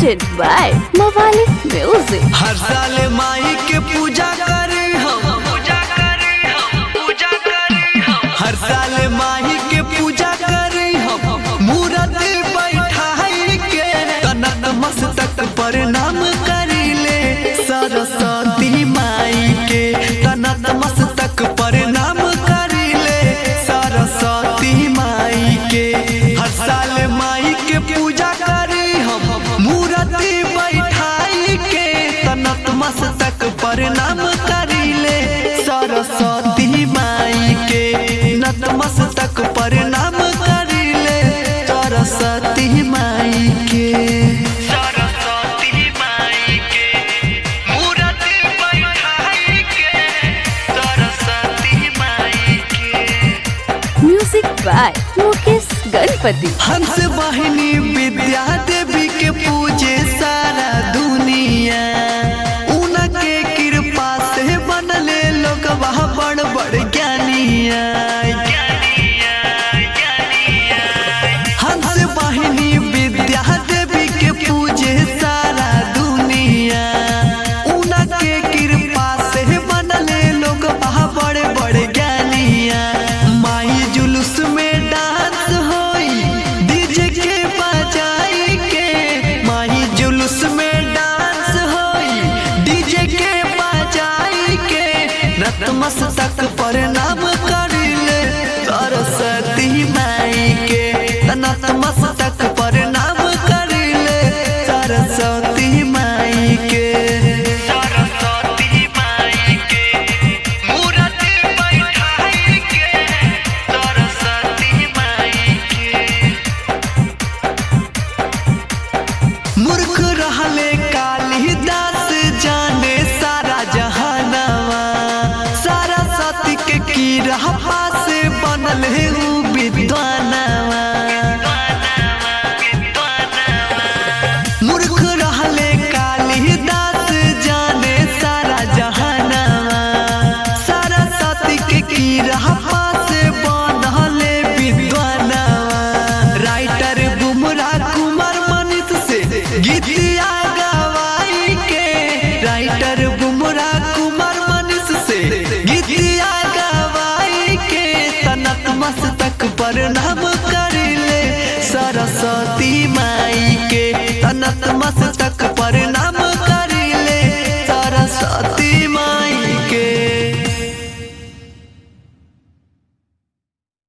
presented by Mawali Music. हर साल माई के पूजा करे हम हर साल माही के पूजा करे हम मूरत बैठाई के तनत मस्तक प्रणाम करिले सरस्वती माई के तनत मस्तक प्रणाम करिले सरस्वती माई के हर साल माई के पूजा करे हम मूरत बैठाई के तनत मस्तक प्रणाम करिले सरस्वती माई के नतमस्तक प्रणाम करिले सरस्वती माई के सरस्वती माई के मूरत बैठाई के सरस्वती माई के Music by Mukesh Ganpati. हंस वाहिनी विद्या देवी के पूजे सारा दुनिया उनके कृपा से बनले लोग वह बड़ बड़ ज्ञानिया हंस वाहिनी विद्या देवी के पूजे सारा दुनिया उनके कृपा से बनले लोग वह बड़े बड़े ज्ञानिया माई जुलूस में डांस होई डीजे के बजाई के माही जुलूस में डांस होई डीजे के बजाई के नतमस्तक प्रणाम करिले सरस्वती माई के नतमस्तक प्रणाम करिले सरस्वती माई के सरस्वती माई के मूरत बैठाई के सरस्वती माई के मूर्ख रहले कालिदास जाने सारा जहानवा सारा सती के कीड़ा से बनल है ऊ विद्वानवा मूर्ख रहले कालिदास जाने सारा जहानवा सारा सती के कीड़ा से बनल विद्वानवा राइटर बुमराह कुमार मनीष से गीतिया गवाई के राइटर बुमराह कुमार मनीष से गीतिया गवाई के तनत मस्तक प्रणाम करिले सरस्वती माई के तनत मस्तक प्रणाम